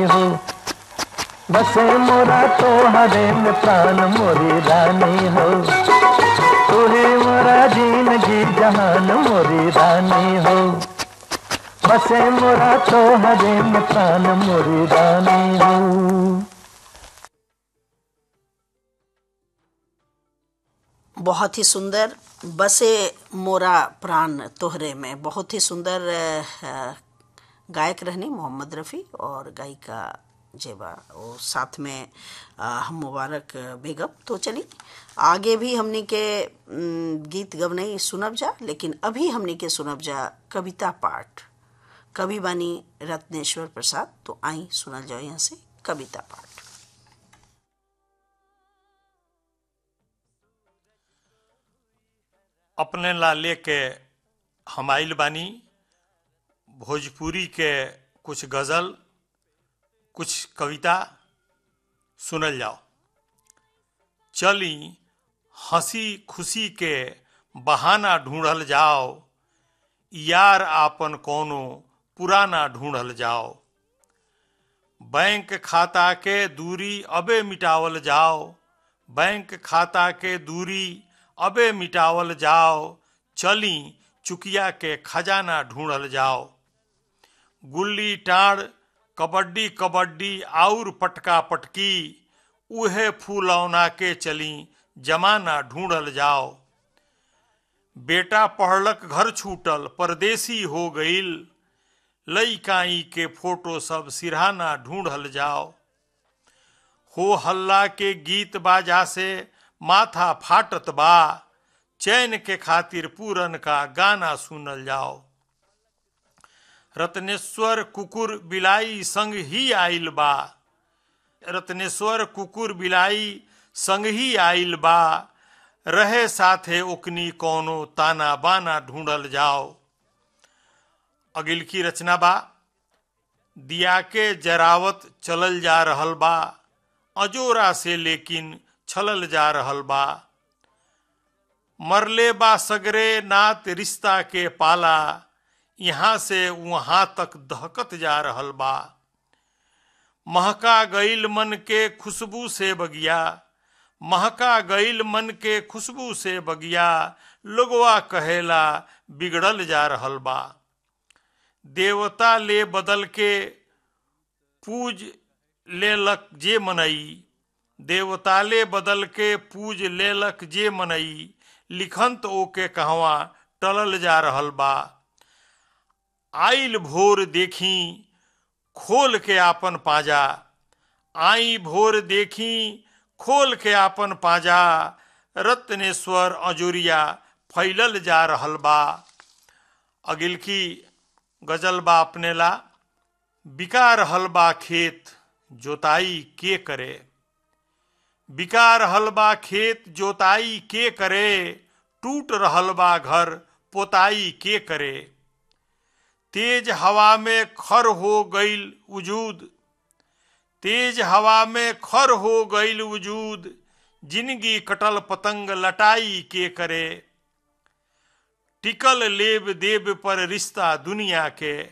हो बसे मोरा तो हरे में प्राण मोरी रानी हो तू ही मोरा जिंदगी जहान मोरी रानी हो बसे मोरा तो हरे में प्राण मोरी रानी हो बहुत ही सुंदर बसे मोरा प्राण तोहरे में बहुत ही सुंदर अ, गायक रहनी मोहम्मद रफ़ी और गायिका जेबा और साथ में अ, हम मुबारक बेगम तो चली आगे भी हमनी के न, गीत गवनई सुनब जा लेकिन अभी हमनी के सुनब जा कविता पाठ कवि बानी रत्नेश्वर प्रसाद तो आई सुनल जाओ यहाँ से कविता पाठ अपने ला लेके हम आइल बानी भोजपुरी के कुछ गजल कुछ कविता सुनल जाओ चली हंसी खुशी के बहाना ढूंढल जाओ यार आपन कोनो पुराना ढूंढल जाओ बैंक खाता के दूरी अबे मिटावल जाओ बैंक खाता के दूरी अबे मिटावल जाओ चली चुकिया के खजाना ढूंढल जाओ गुल्ली टाड़ कबड्डी कबड्डी आउर पटका पटकी उहे फूलौना के चली जमाना ढूंढल जाओ बेटा पढ़लक घर छूटल परदेसी हो गईल लईकाई के फोटो सब सिरहाना ढूंढल जाओ हो हल्ला के गीत बाजा से माथा फाटत बा चैन के खातिर पूरन का गाना सुनल जाओ रत्नेश्वर कुकुर बिलाई संग ही आइल बा रत्नेश्वर कुकुर बिलाई संग ही आइल बा रहे साथे ओकनी कोनो ताना बाना ढूंढल जाओ अगिल की रचना बा दिया के जरावत चलल जा रहल बा अजोरा से लेकिन छलल जा रहल बा मरले बा सगरे नात रिश्ता के पाला यहाँ से वहां तक दहकत जा रहल बा महका गईल मन के खुशबू से बगिया महका गईल मन के खुशबू से बगिया लोगवा कहेला बिगड़ल जा रहल बा देवता ले बदल के पूज लेलक जे मनई देवता ले बदल के पूज लेलक जे मनई लिखंत ओके कहवा टलल जा रहल बा आइल भोर देखी खोल के आपन पाजा आई भोर देखी खोल के आपन पाजा रत्नेश्वर अजोरिया फैलल जा रहल बा अगिल की गजल बा अपने ला बिका रहल बा खेत जोताई के करे बिका रहल बा खेत जोताई के करे टूट रहल बा घर पोताई के करे तेज हवा में खर हो गईल वजूद तेज हवा में खर हो गईल वजूद जिंदगी कटल पतंग लटाई के करे टिकल लेब देब पर रिश्ता दुनिया के